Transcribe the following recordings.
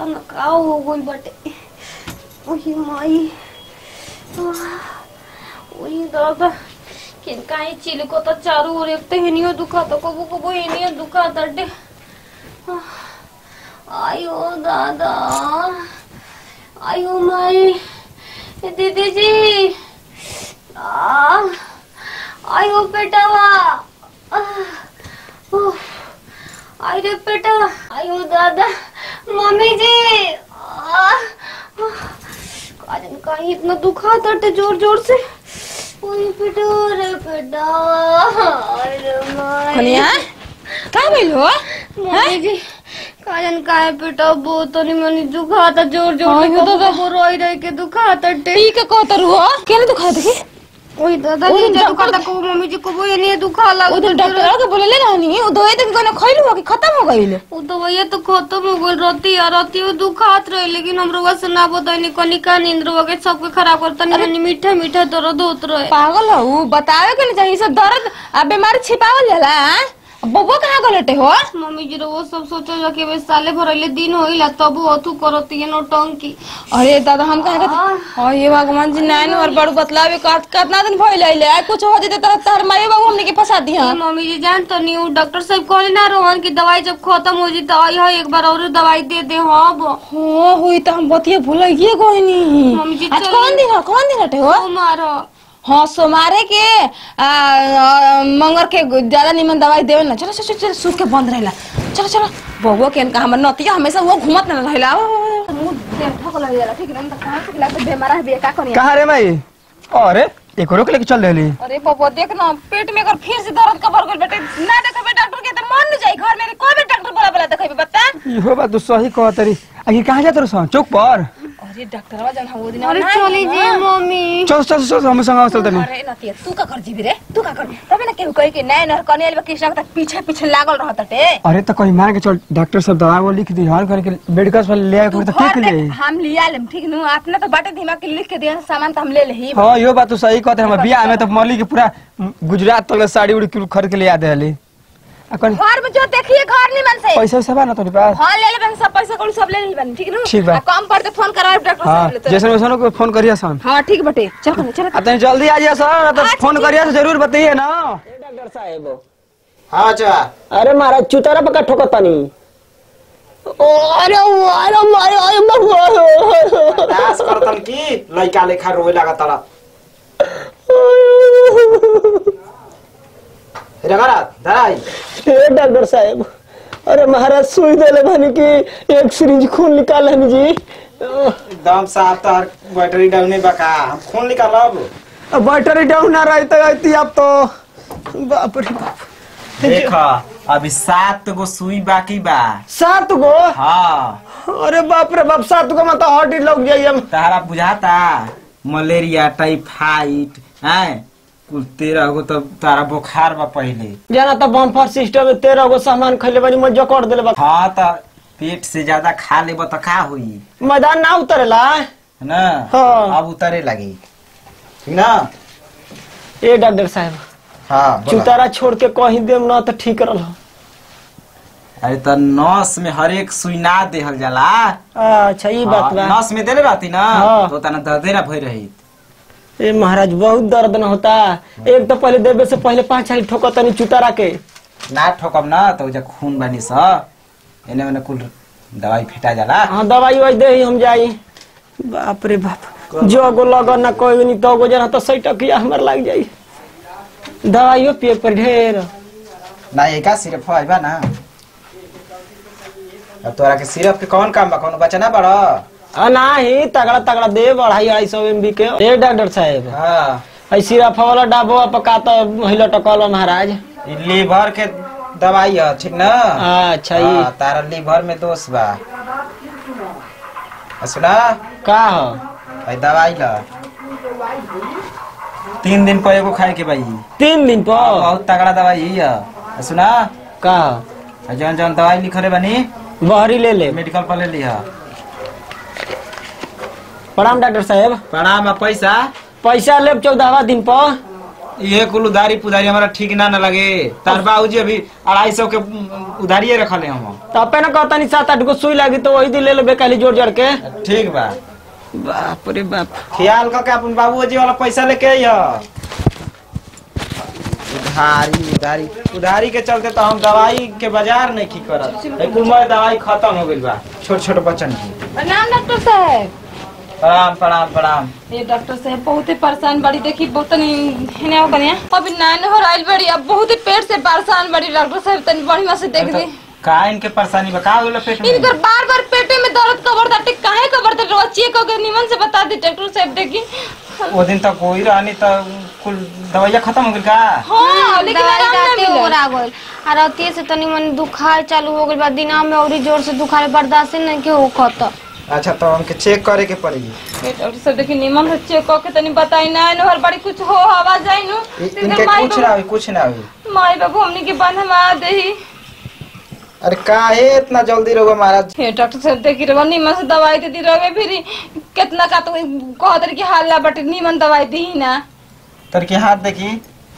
न का हो गइल बाटे ओही माई आह, ओही दादा किन काहे चिलको त चारू ओर एक त हिनियो दुखा त कबो कबो हिनियो दुखा तटे आयो दादा आयो माई ए दीदी जी आ आयो पेटावा आह, उफ, आई रे पेटा आयो दादा मम्मी जी आह, उफ, काजन कहीं इतना दुखा तटे जोर जोर से ओए पेटा रे पेटा अरे माई कनिया का भइल हो मम्मी जी काजन काहे पेटा बहुत तनी मनी दुखा था जोर जोर हाँ, से यो दादा। कबो रोई रोई के दुखा तटे ई के कहतर हो केने दुखा देखी ओए दादा ओए जी डॉक्टर- दुखा था को मम्मी जी को वो ये नहीं दुखा लगा उधर डॉक्टर के बोलले रहनी उ दवाई तक कोने खइलु हो कि खत्म हो गइल वो तो भैया तो खत्म हो गई राती यार राती वो दुखात रही लेकिन हम रोगा से ना बताई कनी का नींद रोगा के सबके खराब करता नहीं मीठा मीठा दर्द होत रहे पागल हो बतावे के नहीं चाहिए सब दर्द आ बीमारी छिपावल जाला हाँ? बबो कहाँ गलटे हो मम्मी जी रो वो सब सोचो जा कि बे साले भरले दिन होइला तब अथु करती है नौटंकी अरे दादा हम कहाँ कहते ओ ये भगवान जी नाइन और बड़ू बतलावे का कितना दिन भइल आइले आ कुछ हो जते तरह तार माई बाबू हमने के फंसा दी ये हां मम्मी जी जान तो नहीं वो डॉक्टर साहब कहले ना रोहन की दवाई जब खत्म हो जी तो आई है एक बार और दवाई दे दे हाँ वो हो हुई तो हम बतिया भूलिए कोई नहीं मम्मी जी, आज चलिए। कौन दिन हो कौन दिन हटे हो मारो हाँ सोमारे के आ, आ, मंगर के ज्यादा निमन दवाई देवे ना चलो चलो चलो सूख के बंद रहेला चलो चलो बबुआ के इनका हमर नतिया हमेशा वो घूमत ना रहेला मुंह देह ठोक लग जाला ठीक ना तो कहां से लाके बेमारा है बिया का करिया कहाँ रे माई अरे एकरो के लेके चल रही अरे बबुआ देख ना पेट में अगर फिर से दर्द का भर गइल बेटे ना देखबे डॉक्टर के तो मन न जाई घर में कोई भी डॉक्टर बोला बोला देखबे बता इहो बात तू सही कह तरी आगे कहाँ जात रहो चौक पर अरे डॉक्टरवा जन हम वो दिन अरे चली जी मम्मी चल चल चल हम संग चल तनी अरे नतिया तू का कर जीबी रे तू का कर तबे ना केहू कही कि नैन और कनेल बा कृष्ण के पीछे पीछे लागल रहत टे अरे तो कहीं मार के चल डॉक्टर सब दवा वो लिख दी हर करके मेडिकल पर ले आए तू तो घर ठीक ले, ले हम लिया लेम ठीक नु अपने तो बाटे दिमाग के लिख के दिया सामान तो हम ले लेही हाँ इहो बात तू सही कहते हम बियाह में तो मौली के पूरा गुजरात तक साड़ी उड़ी कुल खरीद के ले आ दे अकन घर में जो देखिए घर निमन से पैसा वैसा बा ना तोरे पास हाँ ले लेबन सब पैसा कौड़ी सब ले लेबन ठीक नु ठीक बा। आ, कम पड़ते फोन कराए डॉक्टर हाँ साहब ले तो जैसे वैसे को फोन करिए सन हाँ ठीक बटे चल कने चल आ तनी जल्दी आ जाइए सर तो फोन करिए तो जरूर बताइए ना डॉक्टर साहेब हाँ अच्छा अरे महाराज चुतारा पका ठोकतानी अरे अरे मारे अरे दास करतन की लइका लेखा रोए लगा तड़ा रगड़ा धराई हे डॉक्टर साहेब अरे महाराज सुई देले भानी कि एक सिरिंज खून निकाल हनी जी एकदम साफ तोहर बैटरी डाउन बका हम खून निकालब अब बैटरी डाउन ना रही तो आती अब तो बाप रे बाप देख अभी सात गो सुई बाकी बा सात गो हाँ अरे बाप रे बाप सात गो में तो हट ही लग जाइए हम तारा बुझाता मलेरिया टाइफाइड हैं कुल तेरह गो तो तारा बुखार बा पहले जाना तो बम्फर सिस्टम में तेरह गो सामान खैले बानी मजा कर देले बा हाँ तो पेट से ज्यादा खा लेब तो का हुई मैदान ना उतरेला है ना हाँ। अब उतरे लगी ठीक ना ए डॉक्टर साहेब हाँ बोला। चुतारा छोड़ के कहीं देम ना तो ठीक रह अरे तो नस में हर एक सुई ना देहल जाला अच्छा ये बात हाँ, बा नस में देले रहती ना हाँ। तो तना दर्दे ना भई रही ए महाराज बहुत दर्द न होता एक तो पहले देवे से पहले पांच हाली ठोकतनी चुतारा के ना ठोकब ना तो जा खून बनी स एने ओने कुल दवाई फेटा जाला हाँ दवाई वाई दे हम जाई बाप रे बाप जो गो लगन ना कोई नहीं तो गो जना तो सही टकिया हमर लग जाई दवाइयो पिए पर ढेर ना एका सिर्फ है बा ना अब तोरा के सिरप के कौन काम बा कौन बचा ना बड़ा आ नाही तगड़ा तगड़ा दे बढ़ाई आई सौ एम बी के ए डॉक्टर साहेब हाँ आई सिरप वाला डाबो पका तो हिलो टकल महाराज ई लीवर के दवाई है ठीक ना अच्छा ये हाँ, तारा लीवर में दोष बा आ सुना का हो भाई दवाई ला तीन दिन पर एगो खाए के भाई तीन दिन पर बहुत तगड़ा दवाई है आ सुना का हो आ जौन जौन दवाई लिखले बनी बहरी ले ले मेडिकल पर ले लिहा प्रणाम डॉक्टर साहेब प्रणाम आ पैसा पैसा लेब चौदहवा दिन पर ये कुल उधारी पुधारी हमारा ठीक ना न लगे तार बाबूजी अभी अढ़ाई सौ के उधारिये रखले हम तो अपे ना कहता नहीं सात आठ गो सुई लगी तो वही दिन ले लेबे काली जोड़ जोड़ के ठीक बा बाप रे बाप ख्याल करके अपन बाबूजी वाला पैसा लेके आइय उधारी उधारी उधारी के चलते तो हम दवाई के बाजार नहीं की करत ए, कुल मोर दवाई खत्म हो गइल बा छोट छोट बच्चन की प्रणाम डॉक्टर साहब प्रणाम प्रणाम प्रणाम ये डॉक्टर साहब बहुत ही परेशान बड़ी देखी बहुत नहीं हेने हो कनिया अभी नाइन हो रही बड़ी अब बहुत ही पेट से परेशान बड़ी डॉक्टर साहब तनी बढ़िया से देख दी का इनके परेशानी बा का होला पेट में इनकर बार बार पेटे में दर्द कबर दाटे काहे कबर दाटे रोज चेक करके निमन से बता दी डॉक्टर साहब देखी वो दिन तक कोई रहनी तो कुल दवाइया खत्म हो गइल का हाँ लेकिन दवाई आराम ना जाते मिलल। ओरा गइल आ रतिये से तनी मन दुखार चालू हो गइल बा दिना में औरी जोर से दुखार बर्दाश्त नहीं के होखत अच्छा तो हमके चेक करे के पड़ेगी ये डॉक्टर साहब देखी निमन से चेक करके तनी बताई ना नहर बड़ी कुछ हो हवा जाई नु इ- सीधे इनके माई कुछ ना हुई कुछ ना हुई बाबू माई बाबू हमनी के बंधवा देही अरे काहे इतना जल्दी रहुआ महाराज हे डॉक्टर साहब देखी रहो निमन से दवाई दे दी रहे फिर कितना का तो कहत रही कि हाल बट निमन दवाई दी ना तर के हाथ देखी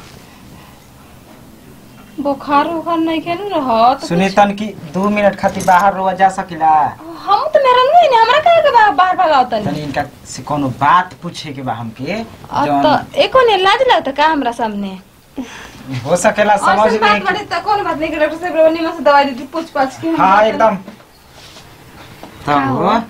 बुखार उखार नहीं के नु रहत सुनी तन की दो मिनट खातिर बाहर रुआ जा सकिला हम तो मेरा नहीं ना हमरा काहे के बा- बाहर भगावत तनी नहीं इनका से कोनो बात पूछे के बा हमके अब जौन तो एको ने लाज लगता का हमरा सामने हो सकेला समझ और सब नहीं बात बड़ी तो कौन बात नहीं कि डॉक्टर साहब रोनी में से दवाई दी थी पूछ पाछ के हम हाँ बता एकदम तब हो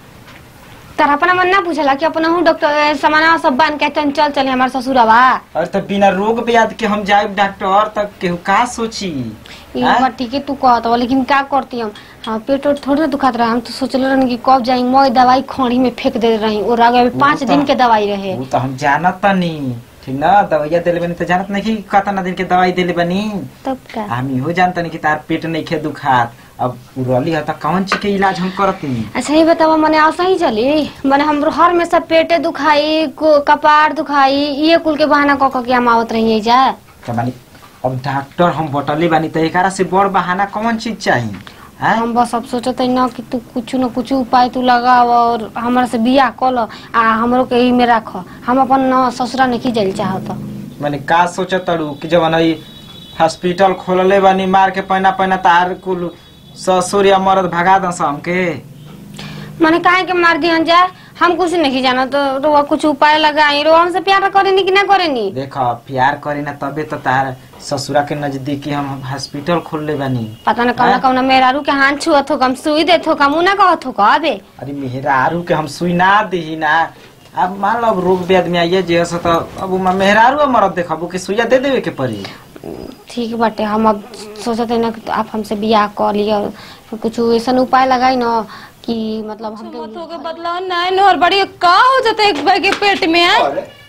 तर अपना मन ना पूछला कि अपना हूँ डॉक्टर सामाना सब बांध के चल चल चले हमारे ससुरवा और तो बिना रोग ब्याध के हम जाए डॉक्टर तक केहू का सोची ई हाँ? बात ठीक है तू कहत हो लेकिन का करती हम हाँ पेट उट थोड़ी ना दुखात रहा हम तो सोचल रहनी कि कब जाई मैं दवाई खड़ी में फेंक दे रही और आगे अभी वो पाँच तो- दिन के दवाई रहे वो तो हम जानत तनी ठीक ना दवाइया देले बनी तो जानत नहीं कि कतना दिन के दवाई देले बनी तब का हम इहो जानतनी कि तार पेट नहीं खे दुखात अब उरली है तो कौन चीज के इलाज हम करती अच्छा ये बतावा मने ऐसा ही चली मने हमरो हर में सब पेटे दुखाई को- कपार दुखाई ये कुल के बहाना क क के हम आवत रही जा तो मानी अब डॉक्टर हम बटले बानी तो एकरा से बड़ बहाना कौन चीज चाहिए हैं? हम बस अब सोचते न कि तू कुछ न कुछ उपाय तू लगाव और हमरा से बियाह कल आ हमरो के ई में राख हम अपन न ससुरा नहीं जाइल चाहत माने का सोचत तड़ू कि जब ई हॉस्पिटल खोलले बानी मार के पहना पहना तार कुल ससुर या मरद भगा दस हमके मने काहे के मार दिहन जा हम कुछ नहीं जाना तो रोआ कुछ उपाय लगाई रोआ हमसे प्यार करेनी कि ना करेनी देख प्यार करे ना तबे तो तार ससुरा के नजदीकी हम हॉस्पिटल खोलले बानी पता न कौना हाँ? कौना मेहरारू के हाथ छुअत हो कम सुई देत हो कम उ ना कहत हो कहबे अरे मेहरारू के हम सुई ना दी ना अब मान लो अब रोग ब्याध में आइए जे हस तो अब उमा मेहरारू मरद देखबू कि सुइया दे देवे के पड़ी ठीक बाटे हम अब सोचते ना कि आप हमसे बियाह कर लिया कुछ ऐसा उपाय लगाई न कि मतलब हमके मत होके बदलाव नहीं नहर बड़ी का हो जाता है एक भाई के पेट में है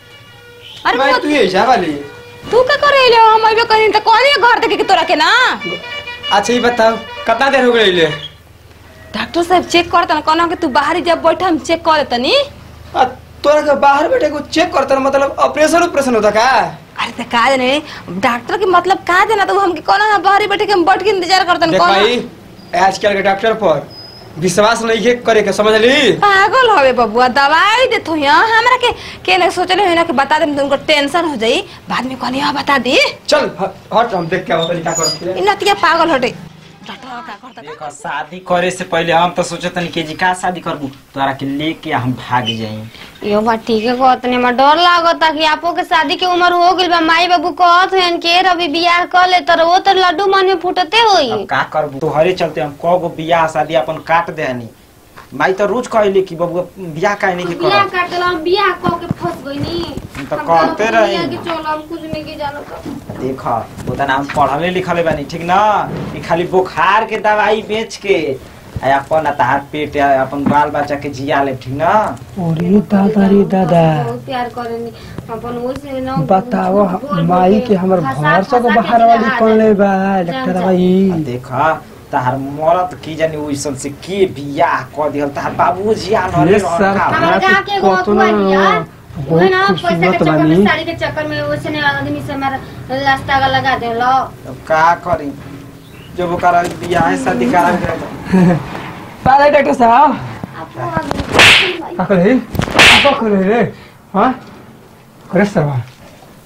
अरे मैं मत- तू ऐसा वाली तू का करे ले हम अइबे कहीं तो कौन ये घर देखे के तोरा के ना अच्छा ये बताओ कितना देर हो गई ले डॉक्टर साहब चेक करता ना कहना कि तू बाहर ही जब बैठा हम चेक कर तनी आ, तोरा के बाहर बैठे को चेक करता ना, मतलब ऑपरेशन ऑपरेशन होता का अरे तो का जाने डॉक्टर के मतलब का देना तो हमके कहना ना बाहर ही बैठे के हम बैठ के इंतजार करतन देख कौन भाई आजकल के डॉक्टर पर विश्वास नहीं है करे के समझ ली पागल हवे बबुआ दवाई देतो यहाँ हमरा के के ना सोचले है ना कि बता दे तुमको टेंशन हो जाई बाद में कहनी हां बता दे चल ह- हट हम देख के आवत क्या करती है इ नतिया पागल हटे डॉक्टर का करता देख शादी करे से पहले हम तो सोचत नहीं कि जी का शादी करबू तोरा के लेके हम भाग जाई यो बात ठीक है कहत नहीं हमरा डर लागता कि आपो के शादी के उम्र हो गइल बा माई बाबू कहत हन के रवि बियाह कर ले तर वो तो लड्डू मन में फूटते होई अब का करबू तोहरे चलते हम कगो बियाह शादी अपन काट देनी माई तो रोज कहली कि बबुआ बियाह काहे नहीं के बियाह करब काट देला बियाह क के फंस गई नी हम तो कहते रही कि चलो हम कुछ नहीं के जानत देख वो नाम पढ़ले लिखले बानी ठीक ना ई खाली बुखार के दवाई बेच के आ अपन तार पेट आ अपन बाल बच्चा के जिया ले ठीक ना अरे दादा रे दादा बहुत प्यार करेनी अपन वो से न बताओ बोल बोल माई के हमर फंसा- घर से फंसा के बाहर वाली जहाँ कौन ले बा जान डॉक्टर जा। भाई आ देख तार मरत की जानी ओइसन से के बियाह क दिहल तार बाबूजी आनरे ये सर रखा हमारे हमरा गाँव के एगो कतो अगुआ ना लिया बहुत वही ना पैसा के खूबसूरत चक्कर बानी में साड़ी के चक्कर में वैसे ने आदमी से हमारा रास्ता लगा देलो अब का करी जब ओकरा बियाह शादी करा के पाले डॉक्टर साहब आपको आदमी का करे आपको करे रे हां करे सरवा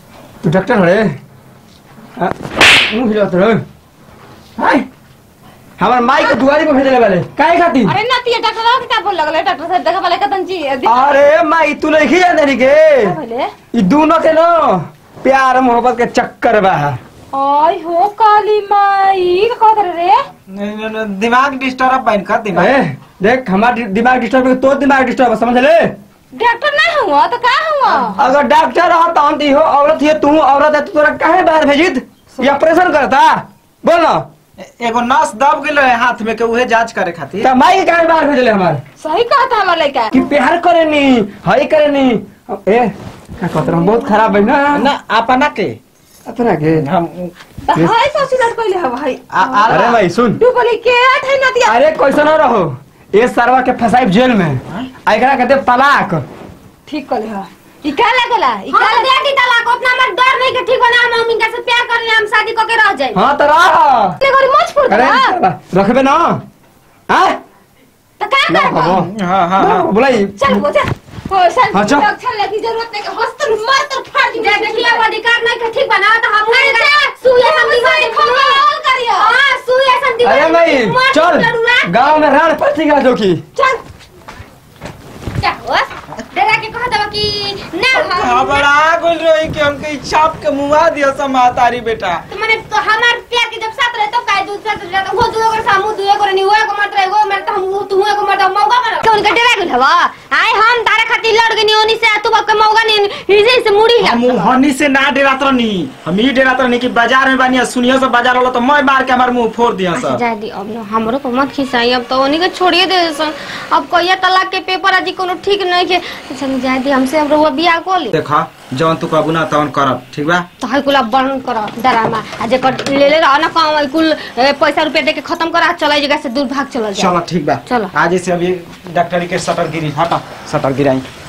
तू डॉक्टर हरे आ, मुंह हिलात रहे हाय हमार माई के दुआरी पे भेजले वाले काहे खातिर अरे नतिया डॉक्टर के का बोल लगले डॉक्टर साहब देखा वाले कतन जी दी- अरे माई तू नहीं खिया देनी के का भले ई दोनों के नो प्यार मोहब्बत के चक्कर बा आई हो काली माई का कहत रे नहीं, नहीं, नहीं, दिमाग डिस्टर्ब बन कर दिमाग ए, देख हमार दि- दिमाग डिस्टर्ब है तो दिमाग डिस्टर्ब है समझ ले डॉक्टर ना हुआ तो का हुआ अगर डॉक्टर रहा तो हम हो औरत है तू औरत है तो तोरा काहे बाहर भेजित ये ऑपरेशन करता बोल ना ए- एगो नस दब गेलो है हाथ में के उहे जांच करे खातिर तो माई के काहे बाहर भेजले हमार सही कहा था हमार लड़का कि प्यार करे नी हई करे नी ए का कहत रहा बहुत खराब है ना ना अपना के अपना के हम हाय ससुर लड़ पहले हवा हाय आ- आ- अरे भाई सुन डूबली के थे नतिया अरे कैसे न रहो ये सरवा के फसाई जेल में आ एकरा कहते तलाक ठीक कर हा ई का लागला ई हम का तो दे दी तलाक उतना हमार डर नहीं के ठीक बना हम मम्मी का से प्यार कर हम शादी करके रह जाए हाँ तो रह ले गोरी मोच फुर अरे दा रखबे ना हाँ तो का ना करबा बाबू हाँ हाँ हाँ बोलाई चल वो जा ओ सन हाँ, चल। लक्षण लेकी जरूरत नहीं के हॉस्टल मार तर फाड़ दी जे देखिए अब अधिकार नहीं के ठीक बना तो हम सुई ऐसा दीवार कॉल करियो हां सुई ऐसा दीवार अरे भाई चल गांव में राण पड़ती गा जोखी चल क्या हुआ डेरा के कहत बा कि ना हम घबरा गोल रही कि हमके ई छाप के मुआ दियो समातारी बेटा तो मैंने तो हमार प्यार के जब साथ रहे तो काय दूसरा तो जाता वो दुए कर सामू दुए कर नहीं वो को मरत रहे वो मरत हम तू को मरत मौका कर कौन के डेरा गेल हवा आए हम तारे खातिर लड़ गनी ओनी से तू बाप के मौका नहीं हिजे से मुड़ी हम हनी से ना डरात रहनी हम ई डरात रहनी कि बाजार में बानी सुनियो से बाजार वाला तो मैं मार के हमार मुंह फोड़ दिया अच्छा सब जा दी अब ना हमरो को मत खिसाई अब तो ओनी के छोड़िए दे सन अब कहिया तलाक के पेपर आज कोनो ठीक नहीं के सन जा दी हमसे हम रहुआ बियाह को ले देखा जौन तू कहबू ना तौन करब ठीक बा तो है कुल अब बंद करो डरामा आ जे कर ले ले रहा ना काम है कुल ए, पैसा रुपया दे के खत्म करा चला जगह से दूर भाग चला जा चलो ठीक बा चलो। आज से अभी डॉक्टरी के सटर गिरी हटा सटर गिराई